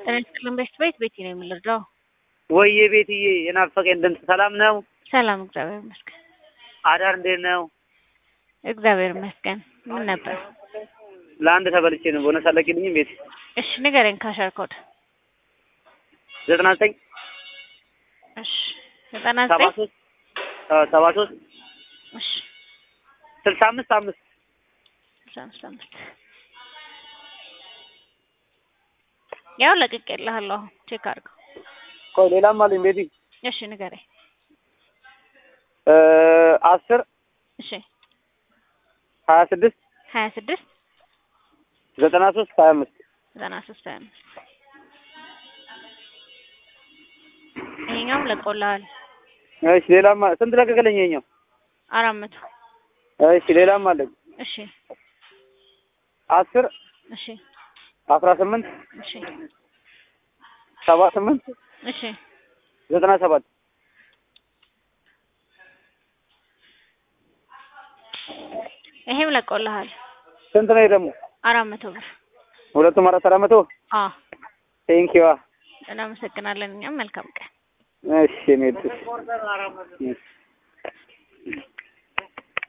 ጤና ይስጥልን ቤት ቤት ቤቲ ነው የምንረዳው። ወይዬ ቤትዬ የናፈቀኝ ድምፅ ሰላም ነው? ሰላም እግዚአብሔር ይመስገን። አዳር እንዴት ነው? እግዚአብሔር ይመስገን። ምን ነበር? ለአንድ ተበልቼ ነው። ቦነስ አለቂልኝም ቤት እሺ ንገረኝ። ካሸር ኮድ ዘጠና ዘጠኝ እሺ ዘጠና ሰባ ዘጠኝ ሶስት ሰባ ሶስት እሺ ስልሳ አምስት አምስት ስልሳ አምስት አምስት ያው ለቅቄልሃለሁ። አሁን ቼክ አድርገው። ቆይ ሌላም አለኝ ቤቲ እሺ ንገረኝ። አስር እሺ ሀያ ስድስት ሀያ ስድስት ዘጠና ሶስት ሀያ አምስት ዘጠና ሶስት ሀያ አምስት ይሄኛውም ለቆልሃል እሺ ሌላም አ- ስንት ለቀቀለኝ ይኸኛው? አራት መቶ እሺ ሌላም አለኝ እሺ አስር እሺ አስራ ስምንት እሺ ሰባ ስምንት እሺ ዘጠና ሰባት ይሄም ለቆልሃል ስንት ነው ይሄ ደግሞ? አራት መቶ ብር ሁለቱም አራት አራት መቶ አ ቴንኪዋ እናመሰግናለን። እኛም መልካም ቀን እሺ ሜድ